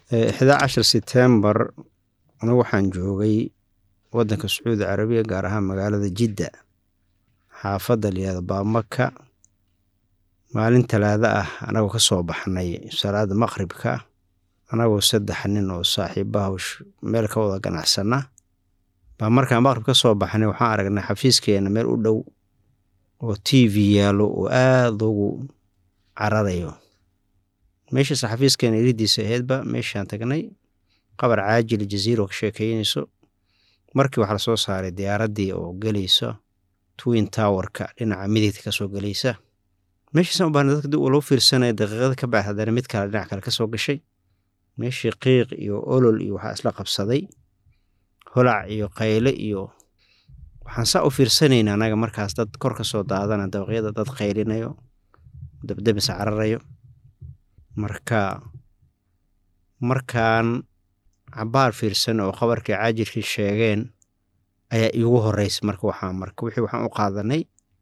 ixdaa cashar setembar anigu waxaan joogay waddanka sacuudi carabiya gaar ahaan magaalada jidda xaafadda layihahdo baamaka maalin talaada ah anagoo ka soo baxnay salaada maqribka anagoo saddex nin oo saaxiibaha meel ka wada ganacsana baa markaan maqrib ka soo baxnay waxaan aragnay xafiiskeena meel u dhow oo t v yaallo oo aada ugu cararayo meeshaas xafiiskeena iridiisa aheydba meeshaan tagnay qabar caajil jaziiro ka sheekeynayso markii waxaa lasoo saaray diyaaraddii oo gelaysa twin towerka dhinaca midigta kasoo gelaysa meeshaasaan u baahna dadka dib uu lagu fiirsanaya daqiiqada ka bacd haddana mid kale dhinac kale kasoo gashay meeshii qiiq iyo olol iyo waxaa isla qabsaday holac iyo qayle iyo waxaan saa u fiirsanayna anaga markaas dad kor ka soo daadana dabaqyada dad qaylinayo dabdabis cararayo marka markaan cabaar fiirsan oo qabarkii caajirkii sheegeen ayaa iigu horeysa marka waxaa marka wixii waxaan u qaadanay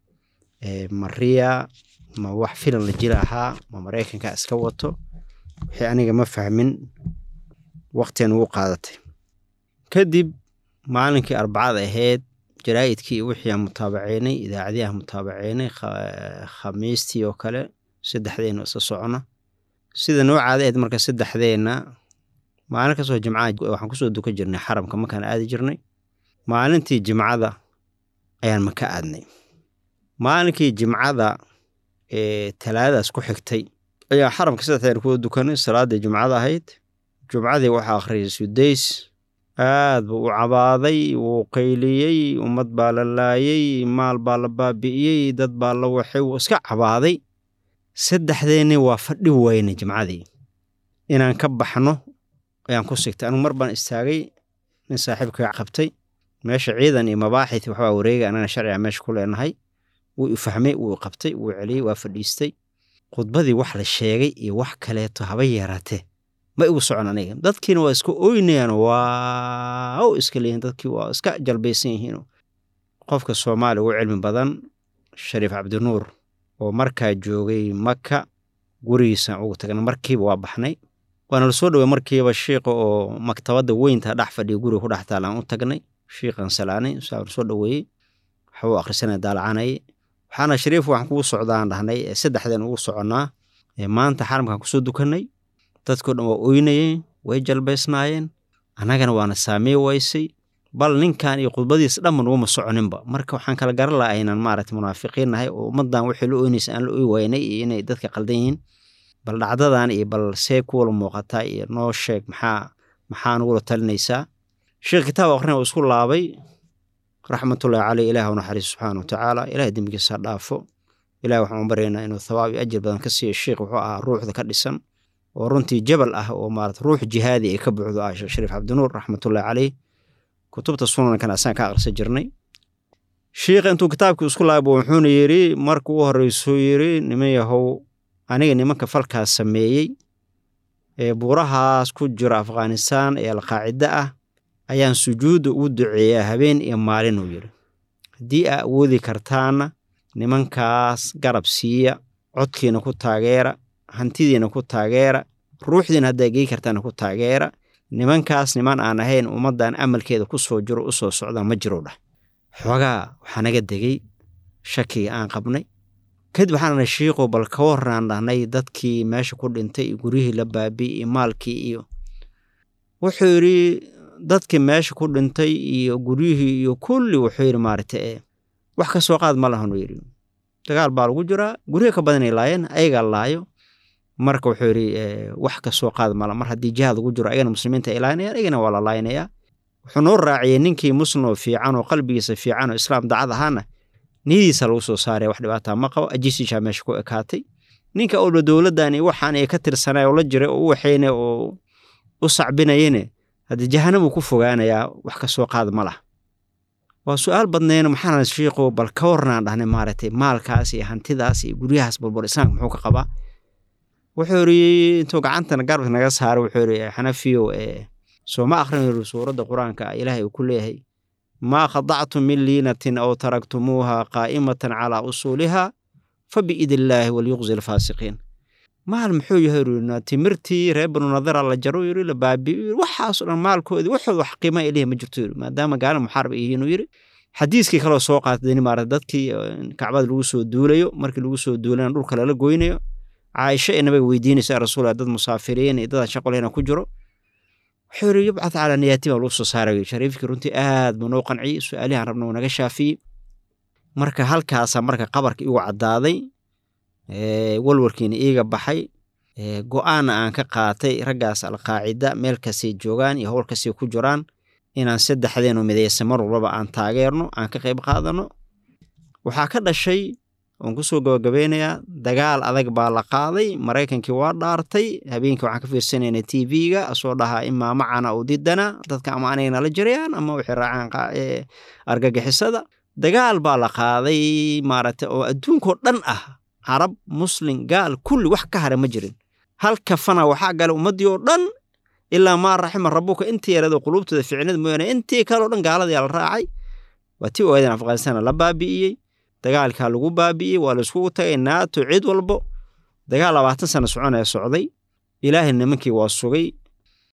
mariya ma wax filan la jira ahaa ma maraykanka iska wato wixii aniga ma fahmin waqtigan ugu qaadatay kadib maalinkii arbacada ahayd jaraa'idkii wixii aan mutaabaceynay idaacadii aan mutaabaceynay khamiistii oo kale saddexdeena isla socona sida noo caada ahayd marka saddexdeenna maalin kastoo jimcaha waxaan kusoo dukan jirnay xaramka markaan aadi jirnay maalintii jimcada ayaan maka aadnay maalinkii jimcada ee talaadadaas ku xigtay ayaa xaramka saddexdeen kuwa dukanay salaaddii jumcada ahayd jumcadii waxaa akhriyay sudays aad buu u cabaaday wuu qayliyey ummad baa la laayey maal baa la baabi'iyey dad baa la waxay wuu iska cabaaday saddexdeenni waa fadhi weyne jimcadii inaan ka baxno ayaan ku sigtay anigu mar baan istaagay nin saaxiibkaa qabtay meesha ciidan iyo mabaaxith waxbaa wareegay anana sharciga meesha ku leenahay wuu i fahmay wuu i qabtay wuu celiyey waa fadhiistay khudbadii wax la sheegay iyo wax kaleeto haba yeeraatee ma igu socon aniga dadkiina waa iska oynayaan waaw iska leeyihin dadkii waa iska jalbaysan yihiin qofka soomaaliya ugu cilmi badan shariif cabdinuur oo markaa joogay maka gurigiisaan ugu tagnay markiiba waa baxnay waana lasoo dhowey markiiba shiiqa oo maktabadda weynta dhex fadhiya guriga ku dhex taalaan u tagnay shiiqan salaanay saa lasoo dhoweeyey waxbuu akhrisanaya daalacanayay waxaana shariif waxaan kugu socdaan dhahnay saddexdeen ugu soconnaa maanta xaramkaan kusoo dukanay dadkao dhan waa oynayeen way jalbaysnaayeen annagana waana saamey waysay bal ninkan iyo khudbadiis dhamman uguma soconinba marka waxaan kala garan laha aynan maaragta munaafiqiin nahay oo ummaddan wixii la oynaysa aan la oy waynay iyo inay dadka qaldan yihiin bal dhacdadan iyo bal see kuwala muuqataa iyo noo sheeg maxaa maxaa nugula talinaysaa sheekh kitaab akhrina uu isku laabay raxmatullahi caleyh ilaah u naxariis subxaana watacaala ilahay dembigiisa ha dhaafo ilahi waxaan u baryaynaa inuu thawaab iyo ajir badan ka siiyo sheikh wuxuu ahaa ruuxda ka dhisan oo runtii jabal ah oo maarata ruux jihaadi ay ka buuxdo ah sheekh shariif cabdinuur raxmatullahi caleyh kutubta sunankan asaan ka aqrisa jirnay shiikha intuu kitaabkii isku laabo wuxuuna yidhi marka u horreysuu yidhi niman yahow aniga nimanka falkaas sameeyey ee buurahaas ku jira afghanistaan ee alqaacida ah ayaan sujuudda ugu duceeyaa habeen iyo maalin uu yidhi haddii aa awoodi kartaana nimankaas garab siiya codkiina ku taageera hantidiina ku taageera ruuxdiina haddaa gey kartaana ku taageera nimankaas niman aan ahayn ummaddan amalkeeda ku soo jiro u soo socdaan ma jiro dhah xoogaa waxaa naga degey shakiga aan qabnay kadib waxaanana shiiqo bal ka warraan dhahnay dadkii meesha ku dhintay iyo guryihii la baabi'y iyo maalkii iyo wuxuu yidhi dadkii meesha ku dhintay iyo guryihii iyo kulli wuxuu yidhi maaragta e wax ka soo qaad ma lahanuu yidhi dagaal baa lagu jiraa guryo ka badanay laayeen ayagaa laayo marka wuxuu yidhi wax ka soo qaad mala mar haddii jihaad lagu jiro ayagana muslimiinta ay laaynayaan ayagana waa la laaynayaa wuxuu noo raaciyey ninkii muslim oo fiican oo qalbigiisa fiican oo islaam dacad ahaana niyadiisa lagu soo saaraya wax dhibaataa ma qabo ajiisishaa meesha ku ekaatay ninka olba dowladdan waxaan ay ka tirsanay oo la jiray oo u waxaynay oo u sacbinayene haddii jahanamuu ku fogaanayaa wax ka soo qaad ma lah waa su-aal badnayna maxaana shiiqo bal ka warnaan dhahnay maaragtay maalkaas iyo hantidaas iyo guryahaas balbal islaamka muxuu ka qabaa wuxuu yidhi intuu gacantana garbka naga saaray wuxuu yidhi xanafiyow ee soo ma akhrin yidhi suuradda qur-aanka ilaahay uu ku leeyahay maa khadactum min liinatin aw taraktumuuha qaa'imatan calaa usuuliha fa biidillaahi walyuqzi alfaasiqiin maal muxuu yahay yiri timirtii reer banu nadara la jaro yiri la baabi'iyo yiri waxaas oo dhan maalkoodii waxooda wax qiima ilahi ma jirto yiri maadaama gaala muxaarib ay yihiin uu yiri xadiiskii kaloo soo qaatay dani maarata dadkii kacbada lagu soo duulayo markii lagu soo duulana dhulka lala goynayo caaisha ee nabiga weydiinaysa ya rasuul dad musaafiriin iyo dadaan shaqo lehna ku jiro wuxuu yiri yubcad calaa niyaati baa lagu soo saarayo shariifkii runtii aad buu noo qanciyey su-aalihan rabna uu naga shaafiyey marka halkaasa marka qabarka igu caddaaday walwarkiina iiga baxay go-aanna aan ka qaatay raggaas alqaacida meel kastay joogaan iyo howl kastay ku jiraan inaan saddexdeenu midaysa mar walbaba aan taageerno aan ka qayb qaadano waxaa ka dhashay oon kusoo gabagabeynayaa dagaal adag baa la qaaday maraykankii waa dhaartay habeenkii waxaan ka fiirsanayna t v-ga asoo dhahaa imaa macana u didana dadka ama anagana la jirayaan ama waxay raacaan argagixisada dagaal baa la qaaday maaragtay oo adduunkoo dhan ah carab muslim gaal kulli wax ka hara ma jirin hal kafana waxaa gala ummaddii oo dhan ilaa maa raxima rabuka intii yarado quluubtooda ficnada mooyaane intii kaleo dhan gaaladayaa la raacay waa tii ogaadeen afghanistan la baabi'iyey dagaalkaa lagu baabi'iyey waa laiskugu tagay naato cid walbo dagaal labaatan sano soconaya socday ilaahay nimankii waa sugay